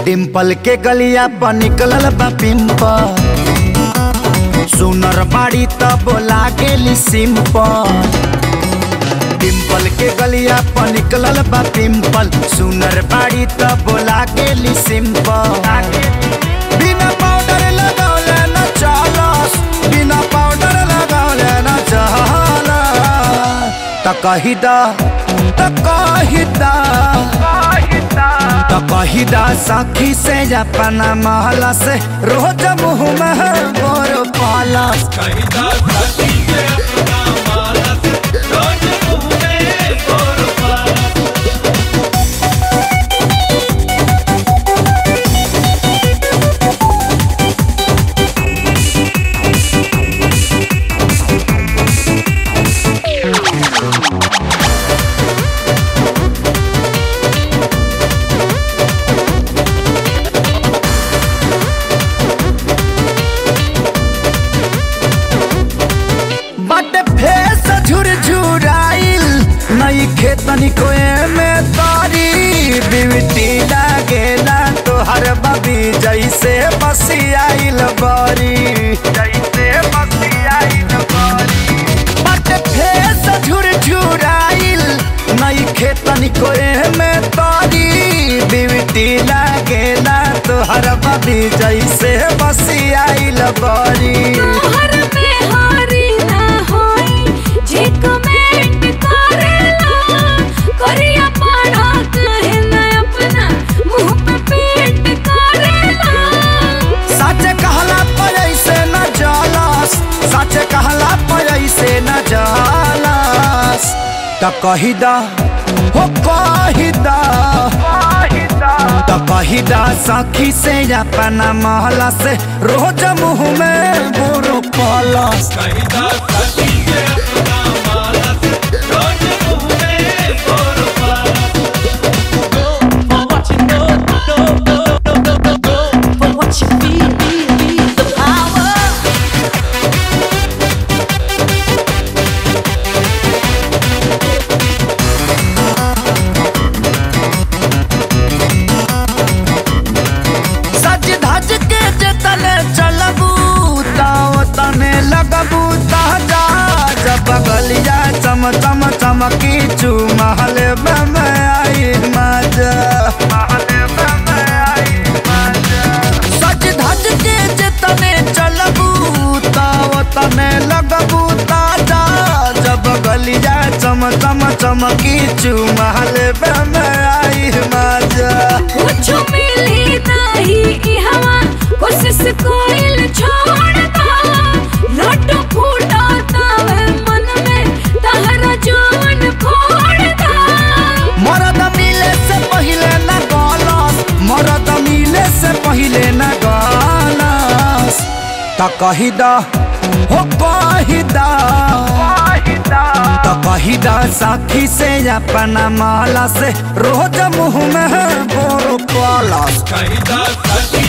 डिम्पल के गलिया पर निकलल बा पिंपल सुनर बाड़ी त बोला गेली सिंपल डिम्पल के गलिया पर निकलल बा पिंपल सुनर बाड़ी त बोला गेली सिंपल बिना पाउडर लगौले न चलस बिना पाउडर लगौले न चलस त कही दा त कही दा त कही दा सखी से अपना महला से रोज मुँह में गोर पालस बट फेस झुरझुराइल नई खेतनी कोए में तारी बिवटी लागेला तोहर बबी जैसे बसियाइल बरी जैसे बसियाइल बरी बट फेस झुरझुराइल नई खेतनी कोए में तारी बिवटी लागेला तोहर बबी जैसे बसियाइल बरी तोहर में हारी ना होई जे कमेंट करेला करिया पाड़ा कहे ना अपना मुंह पे पेंट करेला सच कहला पर ऐसे न जलस सच कहला पर ऐसे न जलस त कही दा हो कही दा त कही दा सखी से अपना महला से रोज मुँह में बुरु पलस For what you know, know, know, know, know, know, know. For what you feel, feel, feel the power. सज धज के जतने चलबू ताव तने लगबू ताजा जब गलिया चम चम चमकी चू महल में आई मजा सज धज के जतने चलबू ताव तने लगबू ताजा जब गलिया चम चम चमकी चू महल में आई मजा कुछ मिली नहीं ई हवा कोशिश कोइल छोड़ दा लट फूटा तावे मन में तहरा जान फोड़ दा मरद मिले से पहिले न गलस मरद मिले से पहिले न गलस त कही दा हो कही दा त कही दा साखी से अपना माला से रोज मुँह में बोर पलस Caída, caída.